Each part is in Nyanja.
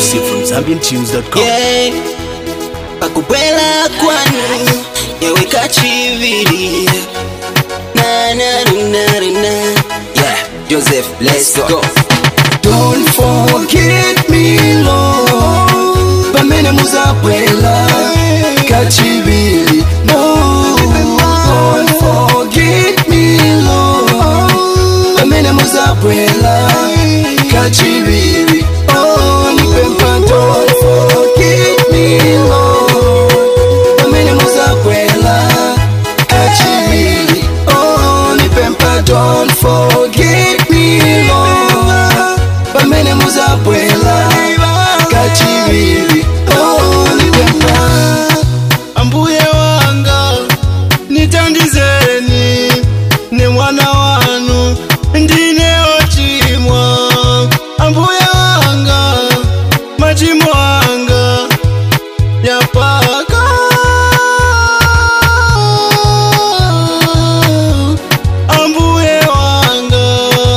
Exclusive from ZambianTunes.com. yeah. pakubwela kwanu yaweka chivili na na na na na yeah Joseph let's go Don't forget me, Lord. Pamene muzabwela kachibili. No, don't forget me, Lord. Pamene muzabwela kachibili. Oh, nipempa, don't forget me, Lord. Pamene muzabwela kachibili. Oh, nipempa, don't forget me, Lord. Pamene muzabwela kachibili. Oh, nipempa. ambuye wanga nitandizeni ne mwana wanu ndine ochimwa ambuye wanga machimo anga yapaka ambuye wanga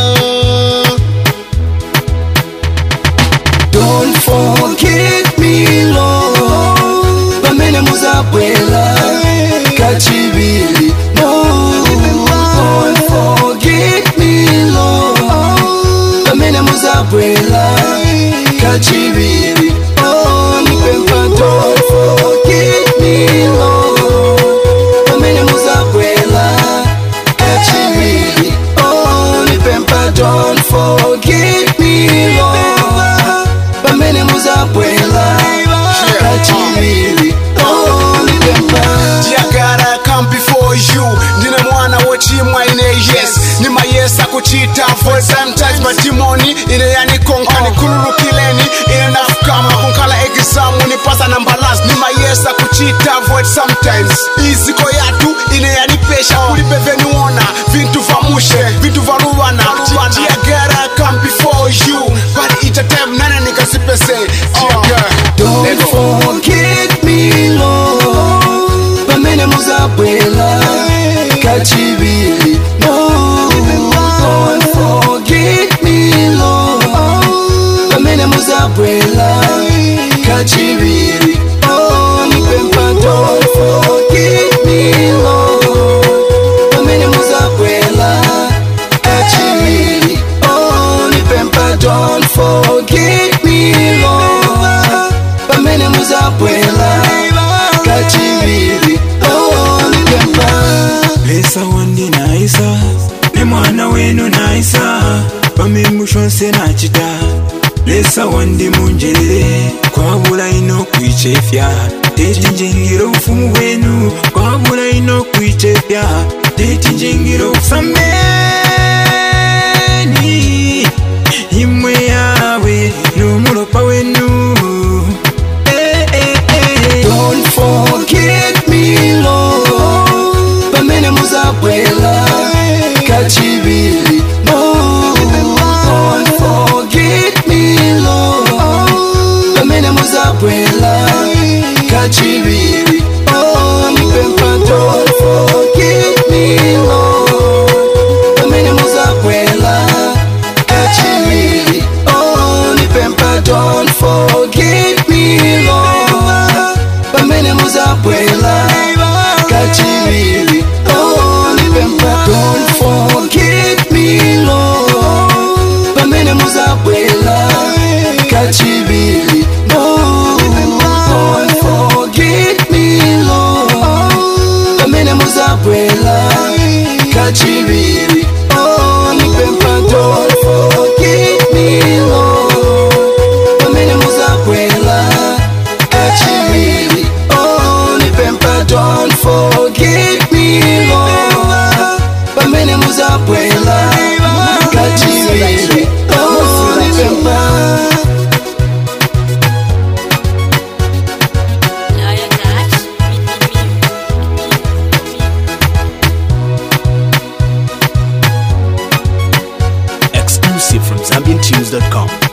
Don't forget me, Lord. Pamene muzabwela kachibili. No, don't forget me, Lord. Pamene muzabwela kachibili. Oh, nipempa, don't forget me, Lord. Pamene muzabwela kachibili. Oh, nipempa, don't forget me, Lord. Pamene muzabwela kachibili. Oh, nipempa. ndiyagara come before you ndine mwana wochimwa ine yes nimayesa kuchita for sometimes matimoni ine yanikonka nikhululukileni ine ndafukama kunkhala ekisamu nipasa nambalas nimayesa kuchita void sometimes iziko yatu ine yanipesha kulibe veniwona vintu vamushe vintu varuvana ndiyagara come before you but ita time nane nikasipese Don't forget me, Lord. Pamene muzabwela kachibili. No, don't forget me, Lord. Pamene muzabwela kachibili. Oh, nipempa, don't forget me, Lord. Pamene muzabwela kachibili. Oh, nipempa, don't forget me, Lord. Pamene muzabwela kachibili. Oh, nipempa. lesa wandi naisa ne mwana wenu naisa pamimushonse nachita lesa wandi munjerere kwabula ino kwichefya tetinjengera obufumu bwenu kwabula ino kwichefya tetinjengera obusambeni imwe yawe n'omulopa wenu Eh, eh, eh. Don't forget me, Lord. Pamene muzabwela kachibili. No, don't forget me, Lord. Pamene muzabwela kachibili. Oh, nipempa, don't forget me, Lord. Pamene muzabwela kachibili. Oh, nipempa, don't forget me, Lord. Pamene muzabwela kachibili. Oh, nipempa, don't forget me, Lord. Pamene muzabwela kachibili. No, don't forget me, Lord. Pamene muzabwela kachibili. Oh, nipempa, don't forget me, Lord. Pamene muzabwela kachibili. Oh, nipempa, don't forget me, Lord. Pamene muzabwela kachibili. Oh, nipempa. Exclusive from ZambianTunes.com.